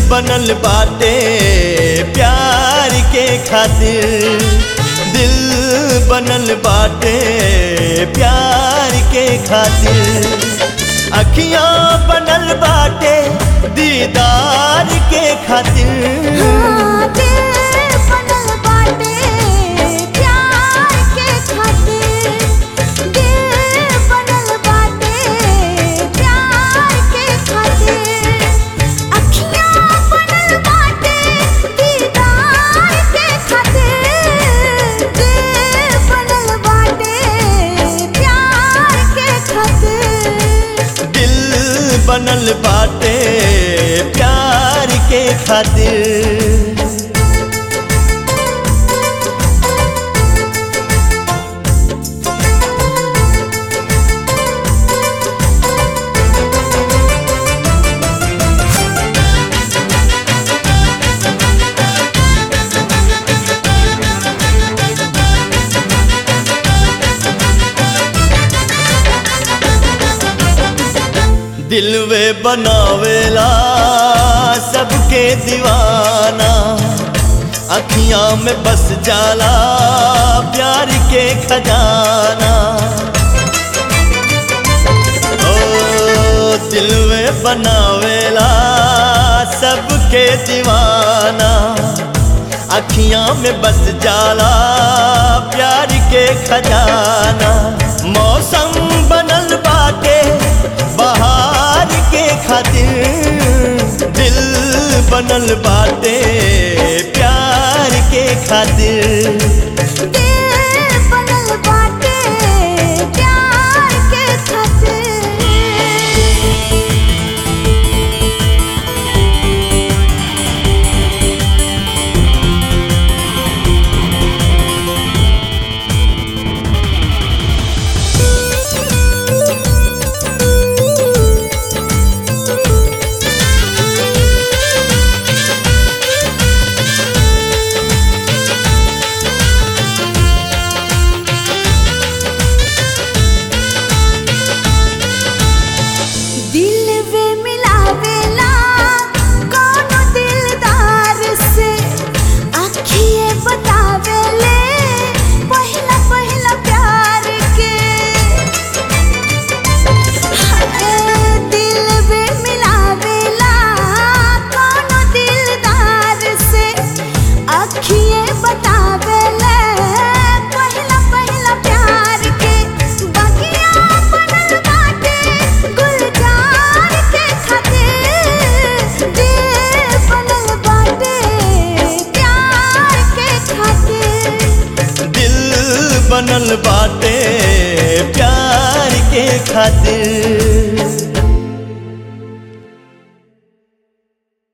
बनल बाटे प्यार के खातिर दिल बनल बाटे प्यार के खातिर अखियां बनल बाटे दीदार के खातिर हाँ, दिल बनल बाटे प्यार के खातिर दिल बनल बाटे प्यार के खातिर अखियाँ बनल बाटे दीदार के खातिर दिल बनल बाटे प्यार के खातिर दिल बनल बाटे प्यार के खातिर दिलवे बनावेला सबके दीवाना अखियां में बस जाला प्यार के खजाना ओ दिलवे बनावेला सबके दीवाना अखियां में बस जाला प्यार के खजाना मौसम बनल बाटे बहार के खातिर दिल बनल बाटे प्यार के खातिर दिल बनल बाटे प्यार के खातिर दिल वे मिलावेला कोनो दिलदार से आखिए बतावेले पहला पहला प्यार के हाय, दिल वे मिलावेला कोनो दिलदार से आखिए बतावेले पहला पहला प्यार के बगिया बनल बाटे गुलजार के खातिर दिल बनल बाटे प्यार के खातिर दिल बनल बाटे प्यार के खातिर